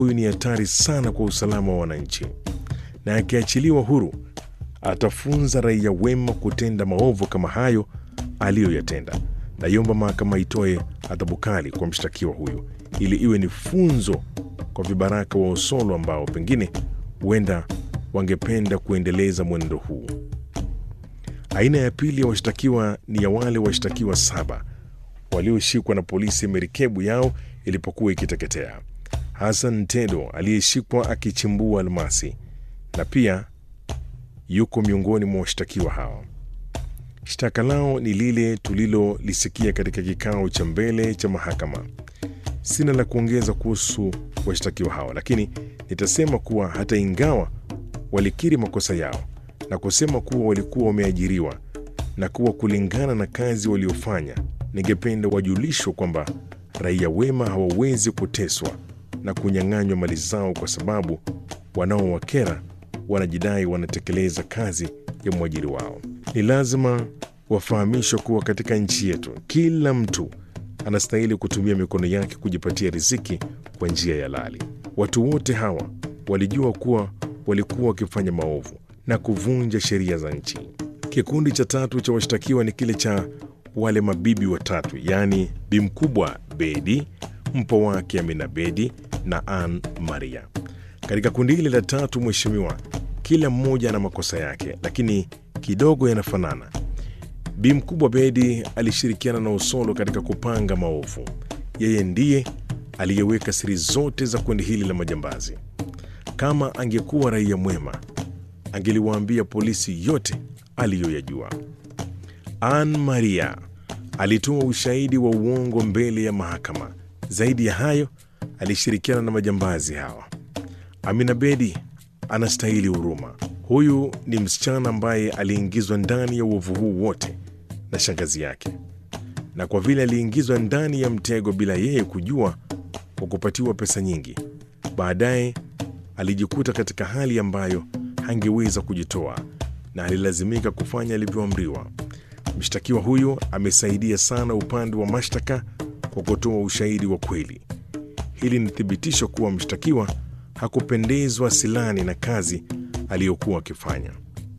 huyu ni hatari sana kwa usalama wa wananchi, na akiachiliwa huru atafunza raia wema kutenda maovu kama hayo aliyoyatenda. Naiomba mahakama itoe adhabu kali kwa mshtakiwa huyu ili iwe ni funzo kwa vibaraka wa Osolo ambao pengine huenda wangependa kuendeleza mwenendo huu. Aina ya pili ya washtakiwa ni ya wale washtakiwa saba walioshikwa na polisi merikebu yao ilipokuwa ikiteketea. Hassan Tedo aliyeshikwa akichimbua almasi na pia yuko miongoni mwa washtakiwa hao. Shtaka lao ni lile tulilolisikia katika kikao cha mbele cha mahakama. Sina la kuongeza kuhusu washtakiwa hao, lakini nitasema kuwa hata ingawa walikiri makosa yao na kusema kuwa walikuwa wameajiriwa na kuwa kulingana na kazi waliofanya, ningependa wajulishwe kwamba raia wema hawawezi kuteswa na kunyang'anywa mali zao kwa sababu wanaowakera wanajidai wanatekeleza kazi ya mwajiri wao. Ni lazima wafahamishwe kuwa katika nchi yetu kila mtu anastahili kutumia mikono yake kujipatia riziki kwa njia ya halali. Watu wote hawa walijua kuwa walikuwa wakifanya maovu na kuvunja sheria za nchi. Kikundi cha tatu cha washtakiwa ni kile cha wale mabibi watatu, yaani bi mkubwa Bedi, mpo wake Amina Bedi na Ann Maria. Katika kundi hili la tatu, mheshimiwa, kila mmoja ana makosa yake, lakini kidogo yanafanana. Bi mkubwa Bedi alishirikiana na Osolo katika kupanga maovu. Yeye ndiye aliyeweka siri zote za kundi hili la majambazi. Kama angekuwa raia mwema, angeliwaambia polisi yote aliyoyajua. Ann Maria alitoa ushahidi wa uongo mbele ya mahakama. Zaidi ya hayo, alishirikiana na majambazi hawa. Amina Bedi anastahili huruma. Huyu ni msichana ambaye aliingizwa ndani ya uovu huu wote na shangazi yake, na kwa vile aliingizwa ndani ya mtego bila yeye kujua, kwa kupatiwa pesa nyingi, baadaye alijikuta katika hali ambayo hangeweza kujitoa na alilazimika kufanya alivyoamriwa. Mshtakiwa huyu amesaidia sana upande wa mashtaka kwa kutoa ushahidi wa kweli. Hili ni thibitisho kuwa mshtakiwa hakupendezwa silani na kazi aliyokuwa akifanya.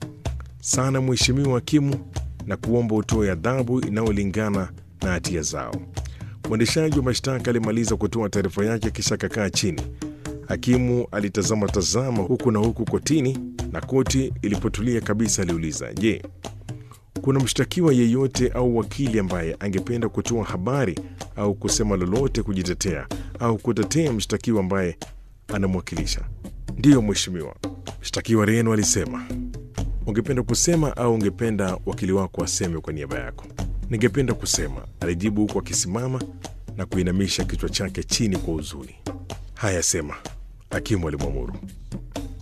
Sana Mheshimiwa Hakimu, na kuomba utoe adhabu inayolingana na hatia zao. Mwendeshaji wa mashtaka alimaliza kutoa taarifa yake kisha akakaa chini. Hakimu alitazama tazama huku na huku kotini, na koti ilipotulia kabisa aliuliza, je, kuna mshtakiwa yeyote au wakili ambaye angependa kutoa habari au kusema lolote kujitetea au kutetea mshtakiwa ambaye anamwakilisha? Ndiyo mheshimiwa, mshtakiwa Reno alisema. Ungependa kusema au ungependa wakili wako aseme kwa niaba yako? Ningependa kusema, alijibu huku akisimama na kuinamisha kichwa chake chini kwa huzuni. Haya, sema, hakimu alimwamuru.